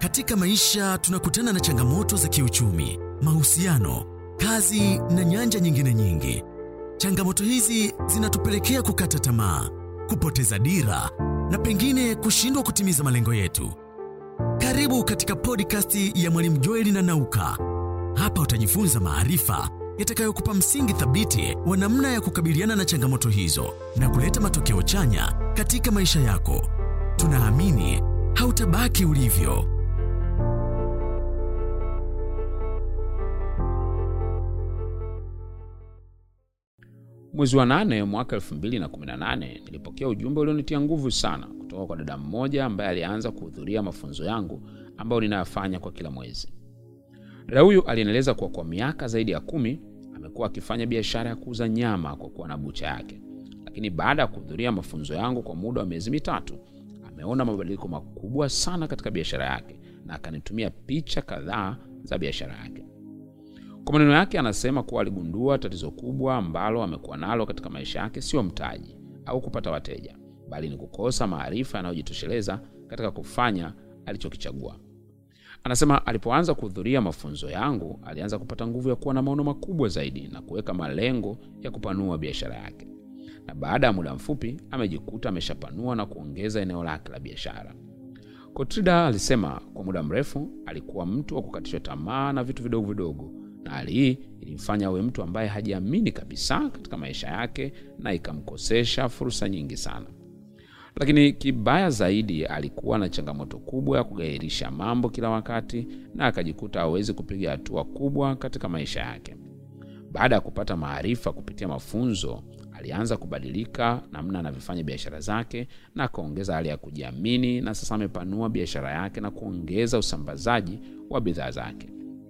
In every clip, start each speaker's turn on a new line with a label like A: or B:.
A: Katika maisha tunakutana na changamoto za kiuchumi, mahusiano, kazi na nyanja nyingine nyingi. Changamoto hizi zinatupelekea kukata tamaa, kupoteza dira na pengine kushindwa kutimiza malengo yetu. Karibu katika podcast ya Mwalimu Joeli na Nauka. Hapa utajifunza maarifa yatakayokupa msingi thabiti wa namna ya kukabiliana na changamoto hizo na kuleta matokeo chanya katika maisha yako. Tunaamini hautabaki ulivyo.
B: Mwezi wa nane mwaka 2018 nilipokea ujumbe ulionitia nguvu sana kutoka kwa dada mmoja ambaye alianza kuhudhuria mafunzo yangu ambayo ninayafanya kwa kila mwezi. Dada huyu alienieleza kuwa kwa miaka zaidi ya kumi amekuwa akifanya biashara ya kuuza nyama kwa kuwa na bucha yake, lakini baada ya kuhudhuria mafunzo yangu kwa muda wa miezi mitatu ameona mabadiliko makubwa sana katika biashara yake na akanitumia picha kadhaa za biashara yake. Kwa maneno yake, anasema kuwa aligundua tatizo kubwa ambalo amekuwa nalo katika maisha yake sio mtaji au kupata wateja, bali ni kukosa maarifa yanayojitosheleza katika kufanya alichokichagua. Anasema alipoanza kuhudhuria mafunzo yangu, alianza kupata nguvu ya kuwa na maono makubwa zaidi na kuweka malengo ya kupanua biashara yake, na baada ya muda mfupi amejikuta ameshapanua na kuongeza eneo lake la biashara. Kotrida alisema kwa muda mrefu alikuwa mtu wa kukatishwa tamaa na vitu vidogo vidogo na hali hii ilimfanya awe mtu ambaye hajiamini kabisa katika maisha yake na ikamkosesha fursa nyingi sana. Lakini kibaya zaidi, alikuwa na changamoto kubwa ya kugairisha mambo kila wakati na akajikuta hawezi kupiga hatua kubwa katika maisha yake. Baada ya kupata maarifa kupitia mafunzo, alianza kubadilika namna anavyofanya biashara zake na akaongeza hali ya kujiamini, na sasa amepanua biashara yake na kuongeza usambazaji wa bidhaa zake.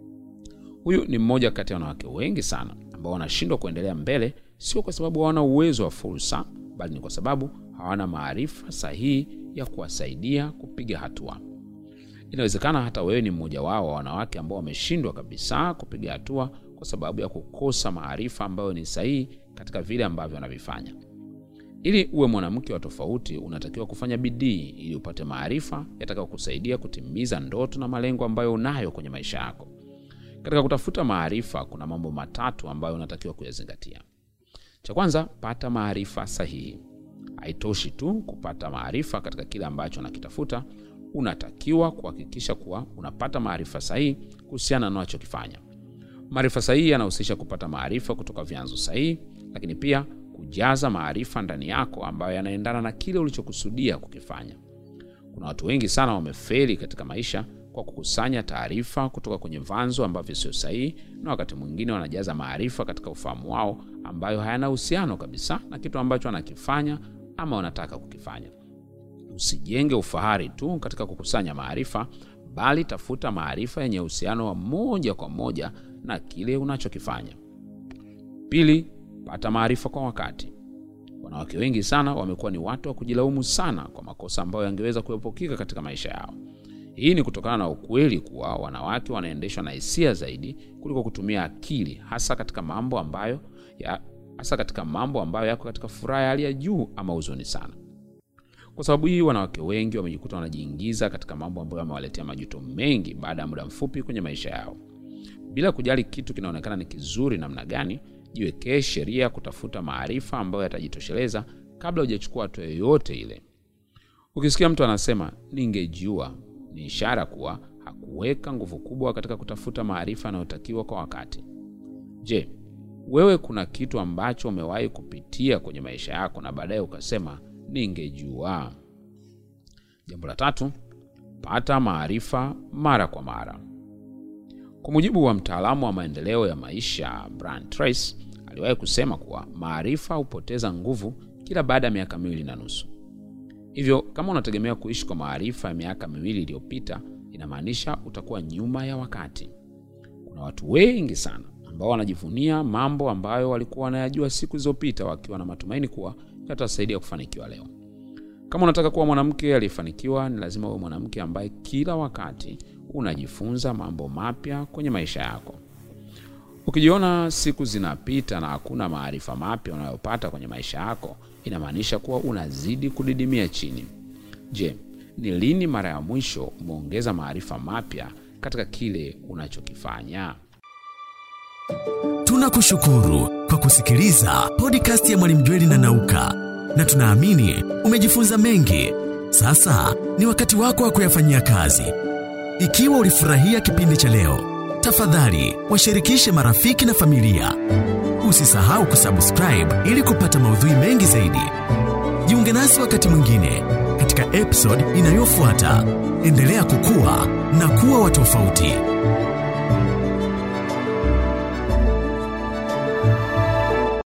B: Huyu ni mmoja kati ya wanawake wengi sana ambao wanashindwa kuendelea mbele, sio kwa sababu hawana uwezo wa fursa, bali ni kwa sababu hawana maarifa sahihi ya kuwasaidia kupiga hatua. Inawezekana hata wewe ni mmoja wao wa wanawake ambao wameshindwa kabisa kupiga hatua kwa sababu ya kukosa maarifa ambayo ni sahihi katika vile ambavyo wanavifanya. Ili uwe mwanamke wa tofauti, unatakiwa kufanya bidii ili upate maarifa yatakayokusaidia kutimiza ndoto na malengo ambayo unayo kwenye maisha yako. Katika kutafuta maarifa kuna mambo matatu ambayo unatakiwa kuyazingatia. Cha kwanza, pata maarifa sahihi. Haitoshi tu kupata maarifa katika kile ambacho unakitafuta, unatakiwa kuhakikisha kuwa unapata maarifa sahihi kuhusiana na unachokifanya. Maarifa sahihi yanahusisha kupata maarifa kutoka vyanzo sahihi, lakini pia kujaza maarifa ndani yako ambayo yanaendana na kile ulichokusudia kukifanya. Kuna watu wengi sana wamefeli katika maisha kwa kukusanya taarifa kutoka kwenye vyanzo ambavyo sio sahihi, na wakati mwingine wanajaza maarifa katika ufahamu wao ambayo hayana uhusiano kabisa na kitu ambacho wanakifanya ama wanataka kukifanya. Usijenge ufahari tu katika kukusanya maarifa, bali tafuta maarifa yenye uhusiano wa moja kwa moja na kile unachokifanya. Pili, pata maarifa kwa wakati. Wanawake wengi sana wamekuwa ni watu wa kujilaumu sana kwa makosa ambayo yangeweza kuepukika katika maisha yao. Hii ni kutokana na ukweli kuwa wanawake wanaendeshwa na hisia zaidi kuliko kutumia akili, hasa katika mambo ambayo ya, hasa katika mambo ambayo yako katika furaha ya hali ya juu ama huzuni sana. Kwa sababu hii, wanawake wengi wamejikuta wanajiingiza katika mambo ambayo yamewaletea majuto mengi baada ya muda mfupi kwenye maisha yao. Bila kujali kitu kinaonekana ni kizuri namna gani, jiwekee sheria kutafuta maarifa ambayo yatajitosheleza kabla hujachukua hatua yoyote ile. Ukisikia mtu anasema ningejua ni ishara kuwa hakuweka nguvu kubwa katika kutafuta maarifa yanayotakiwa kwa wakati. Je, wewe kuna kitu ambacho umewahi kupitia kwenye maisha yako na baadaye ukasema ningejua? Jambo la tatu, pata maarifa mara kwa mara. Kwa mujibu wa mtaalamu wa maendeleo ya maisha Brian Tracy, aliwahi kusema kuwa maarifa hupoteza nguvu kila baada ya miaka miwili na nusu. Hivyo kama unategemea kuishi kwa maarifa ya miaka miwili iliyopita, inamaanisha utakuwa nyuma ya wakati. Kuna watu wengi sana ambao wanajivunia mambo ambayo walikuwa wanayajua siku zilizopita, wakiwa na matumaini kuwa yatasaidia kufanikiwa leo. Kama unataka kuwa mwanamke aliyefanikiwa, ni lazima uwe mwanamke ambaye kila wakati unajifunza mambo mapya kwenye maisha yako. Ukijiona siku zinapita na hakuna maarifa mapya unayopata kwenye maisha yako, inamaanisha kuwa unazidi kudidimia chini. Je, ni lini mara ya mwisho umeongeza maarifa mapya katika kile unachokifanya?
A: Tunakushukuru kwa kusikiliza podcast ya Mwalimu Jweli na Nauka, na tunaamini umejifunza mengi. Sasa ni wakati wako wa kuyafanyia kazi. Ikiwa ulifurahia kipindi cha leo, tafadhali washirikishe marafiki na familia. Usisahau kusubscribe ili kupata maudhui mengi zaidi. Jiunge nasi wakati mwingine katika episode inayofuata. Endelea kukua na kuwa wa tofauti.